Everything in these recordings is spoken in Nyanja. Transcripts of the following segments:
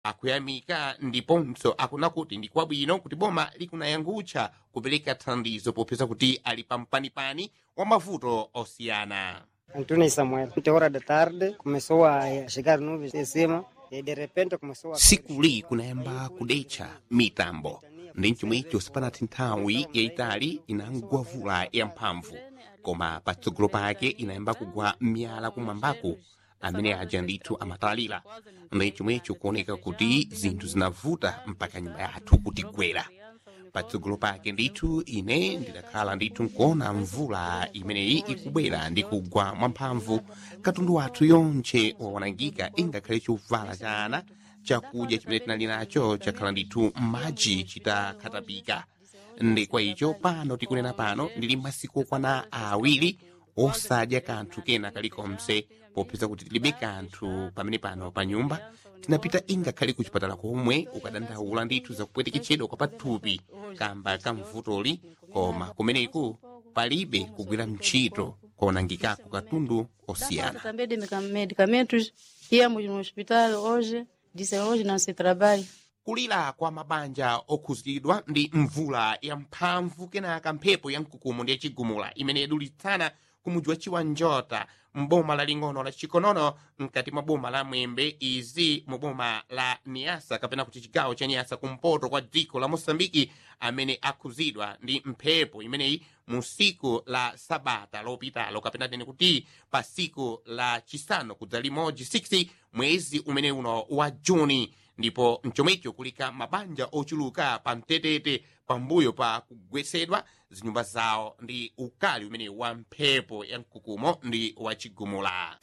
akuyamika ndiponso akuna kuti ndi kwabwino kuti boma likunayangutcha kupereka thandizo popeza kuti ali pampanipani wa mavuto osiyana Antônio Samuel. Muita hora da tarde começou a chegar nuvens em cima e de repente começou a sikuli kunayamba kudetcha mitambo ndi chomwecho sipanati nthawi yayitali inangwa vula yamphamvu koma patsogolo pake inayamba kugwa miyala kumwambaku amene aja ndithu amatalira ndi chomwecho kuoneka kuti zinthu zinavuta mpaka nyumba yathu kutigwera patsogolo pake ndithu ine ndidakhala ndithu nkuona mvula imeneyi ikubwera ndi kugwa mwamphamvu katundu wathu yonche wawanangika ingakhale chovala cha ana chakudya chimene tinali nacho chakhala ndithu m'madzi chitakhatapika ndi kwa icho pano tikunena pano ndili masiku okwana awiri osadya kanthu kena kalikonse popeza kuti tilibe kanthu pamene pano pa nyumba tinapita ingakhale ku chipatala komwe ukadandaula ndithu zakupweteketchedwa kwa pathupi kamba ka mvutoli koma kumeneku palibe kugwira mchito kuonangikako katundu osiyana também de meca- medicamentos. Íamos no hospital hoje, disse hoje não se trabalha. kulira kwa mabanja okhuzidwa ndi mvula yamphamvu kenaka mphepo yamkukumu ndi yachigumula imene yadulitsana kumudzi wa chiwanjota mboma laling'ono la chikonono mkati mwa boma la mwembe izi mu boma la niasa kapena kuti chigawo cha niasa kumpoto kwa dziko la mosambiki amene akhuzidwa ndi mphepo imeneyi mu siku la sabata lopitalo kapena tene kuti pa siku la chisanu kudza limodzi 6 mwezi umene uno wa juni ndipo mchomwecho kulika mabanja ochuluka pa mtetete pambuyo pa kugwesedwa zinyumba zawo ndi ukali umene wa mphepo ya mkukumo ndi wachigumula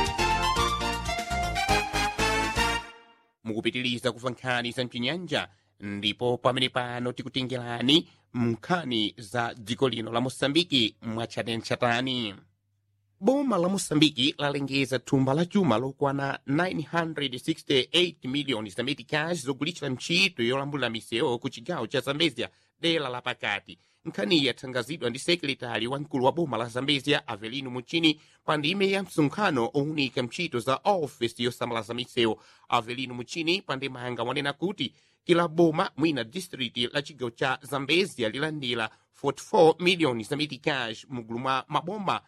mukupitiriza kuva nkhani za mchinyanja ndipo pamene pano tikutengerani nkhani za dziko lino la mosambiki mwachatentchatani boma la mosambiki lalengeza thumba la chuma lokwana 968 miliyoni za meticas zogulitsa ntchito yolambulira misewu ku chigawo cha zambezia dera la pakati nkhaniyi yathangazidwa ndi sekretari wamkulu wa boma la zambezia avelino muchini pa ndime ya msonkhano owunika ntchito za ofesi yosamalaza misewu avelino muchini pa ndimanga wanena kuti kila boma mwina district la chigawo cha zambezia lilandira 44 miliyoni za meticas mugulu mwa maboma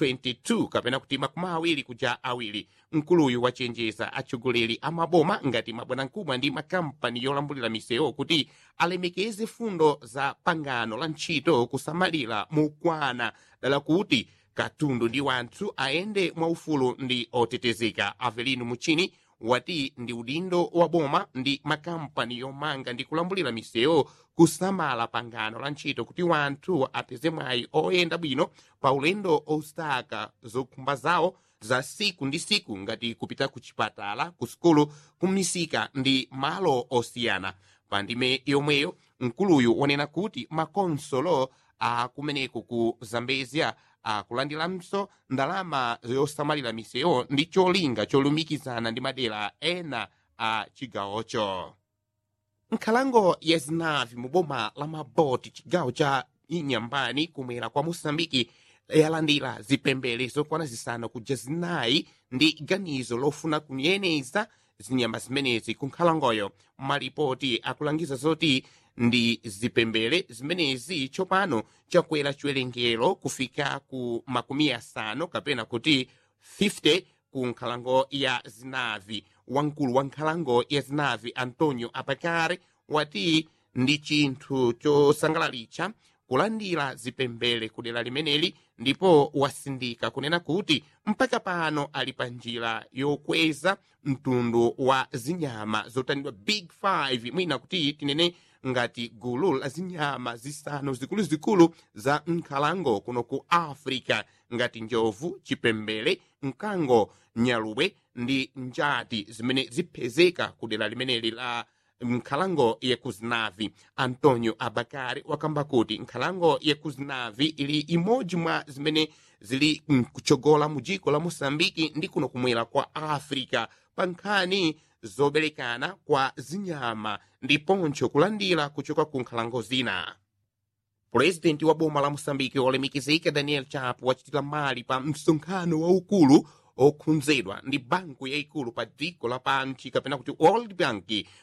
22 kapena kuti makumi awiri kuja awiri mkuluyu wachenjeza atsogoleri a maboma ngati mabwanamkubwa ndi makampani yolambulira misewu kuti alemekeze fundo za pangano la ntchito kusamalira mokwana dala kuti katundu ndi wanthu ayende mwaufulu ndi otetezeka avelino muchini wati ndi udindo wa boma ndi makampani yomanga ndi kulambulira misewu kusamala pangano la ntchito kuti wanthu apeze mwayi oyenda bwino pa ulendo osaka zokhumba zawo za siku ndi siku ngati kupita ku chipatala ku sukulu kumisika ndi malo osiyana pa ndime yomweyo mkuluyu wanena kuti makonsolo akumeneko ku zambezia akulandiranso ndalama yosamalira misewu ndi cholinga cholumikizana ndi madera ena a chigawocho nkhalango ya zinavi mu boma la maboti chigawo cha inyambani kumwera kwa mosambiki yalandira zipembere zokwana zisanu kuja zinayi ndi ganizo lofuna kuyeneza zinyama zimenezi ku nkhalangoyo malipoti akulangiza zoti ndi zipembere zimenezi tsopano chakwera chiwerengero kufika ku makumi asanu kapena kuti 50 ku nkhalango ya zinavi wamkulu wa nkhalango ya zinavi antonio apakare wati ndi chinthu chosangalalitsa kulandira zipembere ku dera limeneli ndipo wasindika kunena kuti mpaka pano ali pa njira yokweza mtundu wa zinyama zotanidwa big five mwina kuti tinene ngati gulu la zinyama zisanu zikuluzikulu za nkhalango kuno ku africa ngati njovu chipembere mkango nyaluwe ndi njati zimene zipezeka ku dera limeneli la nkhalango yakuzinavi antonio abakari wakamba kuti nkhalango yakuzinavi ili imodzi mwa zimene zili mkuchogola mu dziko la mosambiki ndi kuno kumwera kwa africa pa nkhani zoberekana kwa zinyama ndiponso kulandira kuchoka ku nkhalango zina purezidenti wa boma la mosambiki olemekezeka daniel chapo wachitira mali pa msonkhano waukulu okhunzedwa ndi banku yayikulu pa dziko lapansi kapena kuti world bank